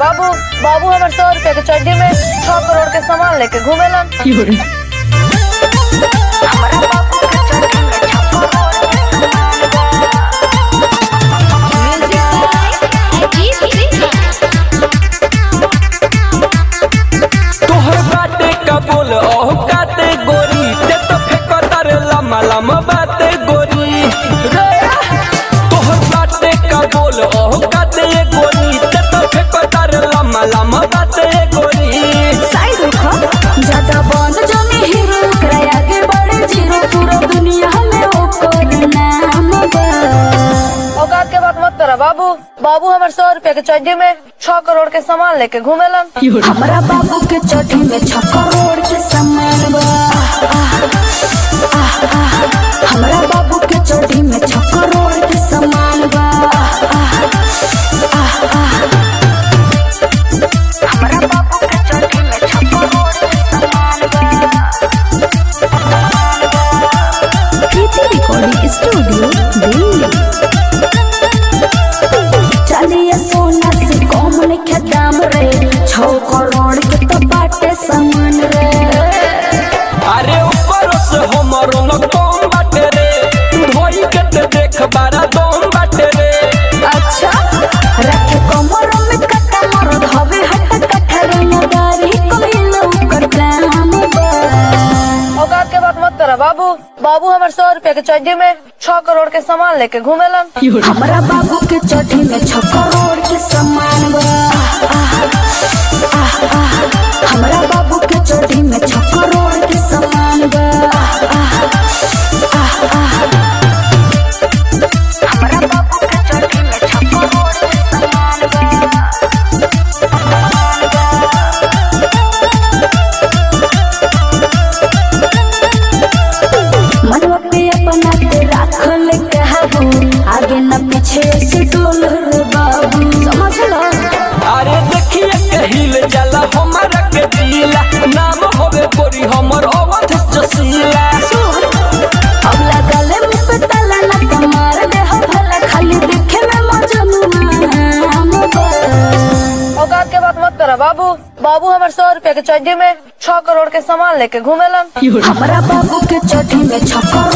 बाबू बाबू हमार सौ रुपया के चड्डी में छह करोड़ के सामान लेके घूमेलन तोहर बाटे का बोल ओह काते गोरी ते तो फेको तार लम्मा लम्मा बाते गोरी रे तोहर बाटे का बोल ओह काते गोरी ते तो फेको तार लम्मा लम्मा बाते गोरी साइड रखो ज्यादा बंद जाने हीरो करे आगे बढ़े जीरो पूरा दुनिया में ओकर नाम बा औकात के बात मत करा बाबू बाबू हमार सौ रुपया के चड्डी में छह करोड़ के सामान लेके घूमेलन हमरा बाबू के चोटी में छ करोड़ के सामान बा आह, आह, आह, हमरा बाबू के चोटी में छ करोड़ के सामान बा आह, आह, आह। हमरा बाबू के चोटी में छ करोड़ के सामान बा प्रीति रिकॉर्डिंग स्टूडियो दिल्ली चलिए सोना से कम लिखे दाम रे छो करोड़ के तो बाटे सामान रे अरे ऊपर से हमरो न कम बाटे रे धोई के ते देख बारा दम बाटे रे अच्छा रखे कमर में कटा मर धवे हट कठर नगारी कोइलो कर काम बा औकात के बात मत करा बाबू बाबू हमार सौ रुपया के चड्डी में छह करोड़ के सामान लेके घूमेलन हमरा बाबू के चोटी में छ करोड़ के सामान बा आह, आह, आह। हमरा बाबू के चोटी में छ करोड़ के सामान बा आह, आह, आह। हमरा बाबू के चोटी में छ करोड़ के सामान मनवा पे अपना के राखल कहबू आगे न पीछे से डोल रे बाबू समझ लो अरे देखिए कहिल चला हमारा के दिला नाम होवे गोरी हमर अवध जसीला अब लगल मुँह पे ताला न तो मार दे हो भला खाली देखे में मजनुआ हम बा। औकात के बात मत करा बाबू बाबू हमार सौ रुपया के चड्डी में छह करोड़ के सामान लेके घूमेलन हमरा बाबू के चोटी में छ करोड़